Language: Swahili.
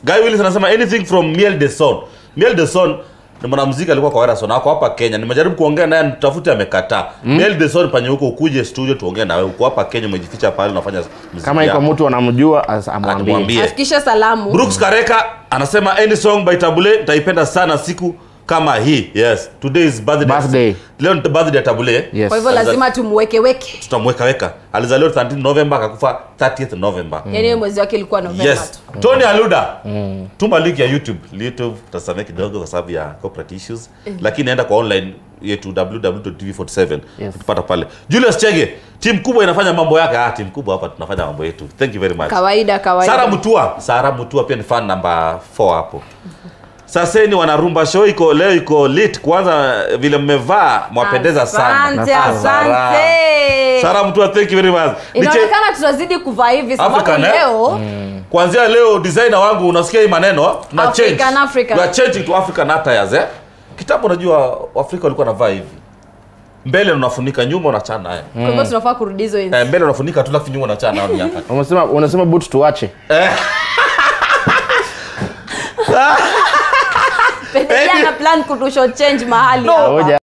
Guy Willis anasema anything from Miel de Son. Miel de Son ni mwanamuziki alikuwa kwa Werason ako hapa Kenya. Nimejaribu kuongea naye nitafute amekataa. Miel de Son panye huko ukuje studio tuongee na wewe. Uko hapa Kenya umejificha pale unafanya muziki. kama iko yako. mtu anamjua as- amwambie Atumwambie. afikishe salamu Brooks Kareka anasema any song by Tabule nitaipenda sana siku kama hii. Yes. Today is birthday. Birthday. Leo ni birthday ya Tabule. Yes. kwa hivyo Aliza- lazima tumwekeweke Tutamweka weka. Alizaliwa 13 November akakufa 30th November. yaani hiyo mwezi wake ilikuwa novemba Yes. tu Tony Aluda. Tuma link ya YouTube. YouTube tutasamea kidogo kwa sababu ya corporate issues. Lakini enda kwa online yetu www.tv47 Yes. utapata pale. Julius Chege, timu kubwa inafanya mambo yake. Ah, timu kubwa hapa tunafanya mambo yetu. Thank you very much. kawaida kawaida Sara Mutua, Sara Mutua pia ni fan namba 4 hapo. Saseni wanarumba show iko leo iko lit. Kwanza vile mmevaa mwapendeza sana. Asante, Ah, Sara. asante. Sara Mutua, thank you very much. Niche- inaonekana tutazidi kuvaa hivi sababu African, eh? leo Kuanzia leo designer wangu unasikia hii maneno tuna African, change. African. We are changing to African attires eh. Kitambo unajua Afrika walikuwa wanavaa hivi. Mbele unafunika nyuma unachana haya. kwa hivyo tunafaa kurudi hizo enzi. Eh, mbele unafunika tu lakini nyuma unachana hapo nyaka. unasema unasema boot tuache Pendelea na plan kutusho change mahali hapa. Ngoja.